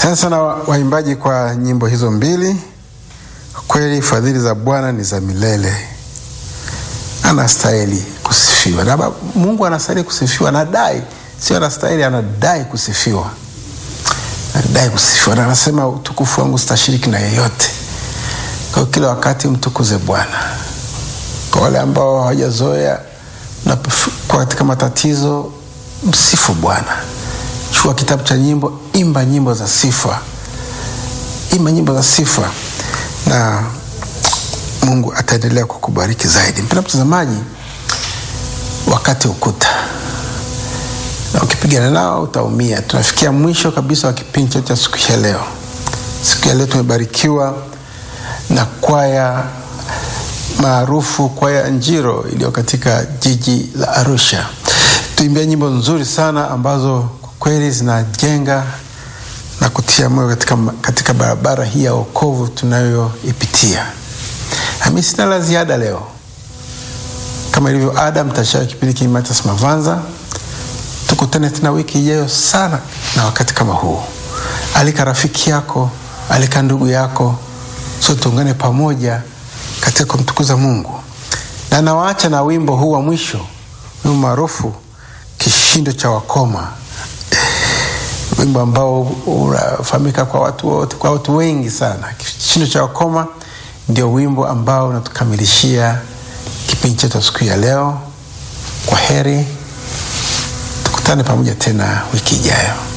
Asante sana waimbaji kwa nyimbo hizo mbili. Kweli fadhili za Bwana ni za milele, anastahili kusifiwa na Mungu anastahili kusifiwa, anadai, sio anastahili, anadai kusifiwa, anadai kusifiwa, na anasema utukufu wangu sitashiriki na yeyote. Kwa hiyo kila wakati mtukuze Bwana. Kwa wale ambao hawajazoea kwa katika matatizo, msifu Bwana. Chukua kitabu cha nyimbo, imba nyimbo za sifa, imba nyimbo za sifa na Mungu ataendelea kukubariki zaidi. Mpendwa mtazamaji, wakati ukuta na ukipigana nao utaumia. Tunafikia mwisho kabisa wa kipindi chetu cha siku ya leo. Siku ya leo tumebarikiwa na kwaya maarufu, kwaya Njiro iliyo katika jiji la Arusha. Tuimbia nyimbo nzuri sana ambazo kwa kweli zinajenga na kutia moyo katika, katika barabara hii ya wokovu tunayoipitia. Nami sina la ziada leo, kama ilivyo ada, mtashauri kipindi kii Mathias Mavanza. Tukutane tena wiki ijayo sana na wakati kama huu. Alika rafiki yako, alika ndugu yako, so tuungane pamoja katika kumtukuza Mungu, na nawaacha na wimbo huu wa mwisho, wimbo maarufu Kishindo cha Wakoma, wimbo ambao unafahamika kwa watu wote, kwa watu wengi sana. Kishindo cha Wakoma ndio wimbo ambao unatukamilishia kipindi chetu siku ya leo. Kwa heri, tukutane pamoja tena wiki ijayo.